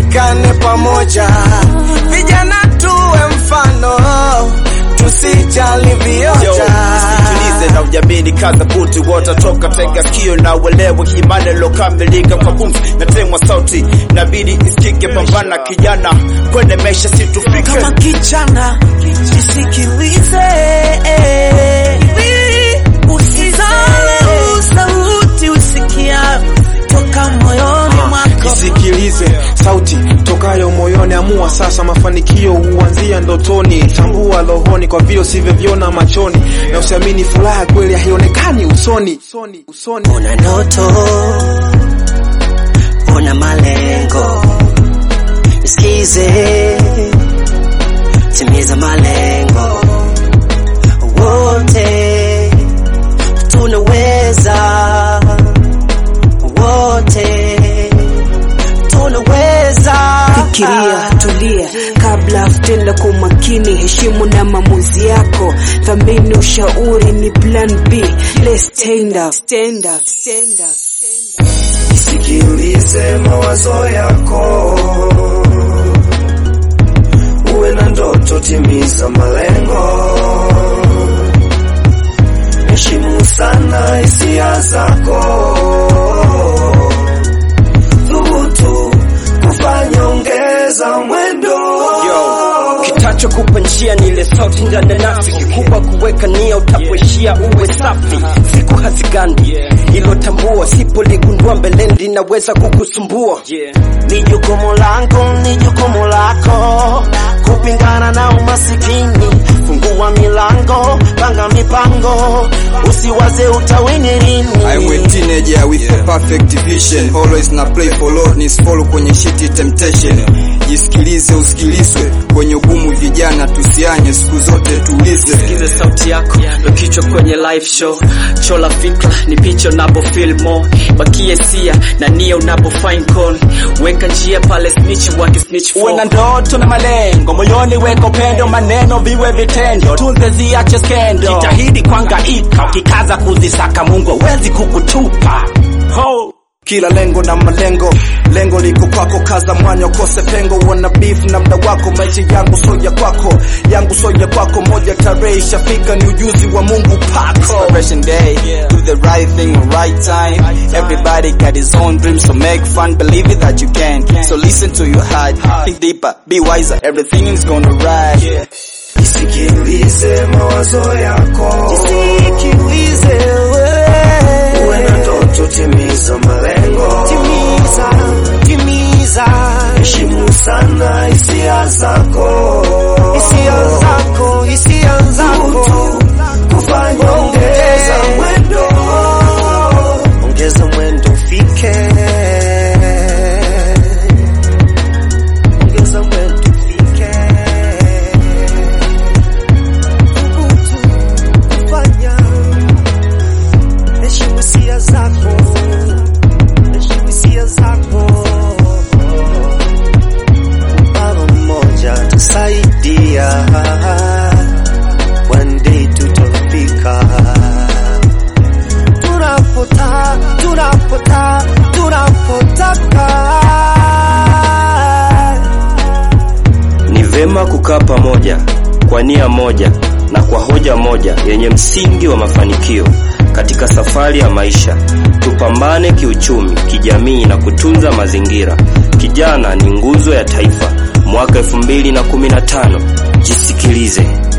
tushikane pamoja, vijana tuwe mfano, tusijali Yo, vioja. sikilize na ujamini kaza buti watatoka tega sikio na uelewe hii maneno kamilika kwa pumzi na temwa sauti nabidi isikike pambana kijana kwenye maisha situfike kama kijana jisikilize, usisahau sauti usikia toka moyoni mwako. Isikilize sauti tokayo moyoni, amua sasa, mafanikio huanzia ndotoni. Tambua rohoni kwa vile usivyoviona machoni, na usiamini furaha kweli haionekani usoni. Usoni. Una ndoto, una malengo, isikize, timiza malengo. Wote tunaweza, wote tunaweza. Fikiria, tulia kabla tenda kwa umakini, heshimu na maamuzi yako, thamini ushauri ni plan B. Let's stand up, stand up, stand up, stand up. Sikilize mawazo yako, uwe na ndoto, timiza malengo, heshimu sana hisia zako, thubutu kufanya, ongeza mwendo. Yo, kitacho kupa njia ni ile sauti ndani ya nafsi, kikubwa kuweka nia, utapoishia uwe safi. Siku hazigandi, ilo tambua, sipoligundua mbeleni linaweza kukusumbua. Ni jukumu langu, ni jukumu lako kupingana na umasikini. Fungua milango, panga mipango, usiwaze utawini lini. I went teenager with a perfect vision always na play for Lord ni follow kwenye shiti temptation jisikilize usikilizwe kwenye ugumu vijana tusianye siku zote tulize Sikize sauti yako, ndo kichwa kwenye live show. Chola fikra ni picha unapo feel more, bakie sia na nia unapo find call. Weka njia pale snitch waki snitch for. uwe na ndoto na malengo moyoni weka upendo maneno viwe vitendo tunze ziache skendo jitahidi kwangaika ukikaza kuzisaka mungu hawezi kukutupa Ho! kila lengo na malengo lengo liko kwako kaza mwanya ukose pengo wana beef na mda wako maisha yangu soya kwako yangu soya kwako moja tarehe ishafika ni ujuzi wa mungu pako Inspiration day do the right thing on right time everybody got his own dreams so make fun believe it that you can so listen to your heart think deeper be wiser everything is gonna rise Isikilize mawazo yako, isikilize wewe, uwe na ndoto, timiza malengo, timiza, timiza, heshimu sana hisia zako, hisia zako, hisia zako, kufanya ongeza mwendo, ongeza mwendo ufike, ongeza mwendo ufike kufanya heshimu hisia zako, heshimu hisia zako. Baba mmoja tusaidia, one day tutafika tunapota tunapota tunapotaka. Ni vema kukaa pamoja kwa nia moja na kwa hoja moja yenye msingi wa mafanikio katika safari ya maisha. Tupambane kiuchumi, kijamii na kutunza mazingira. Kijana ni nguzo ya taifa. Mwaka 2015. Jisikilize.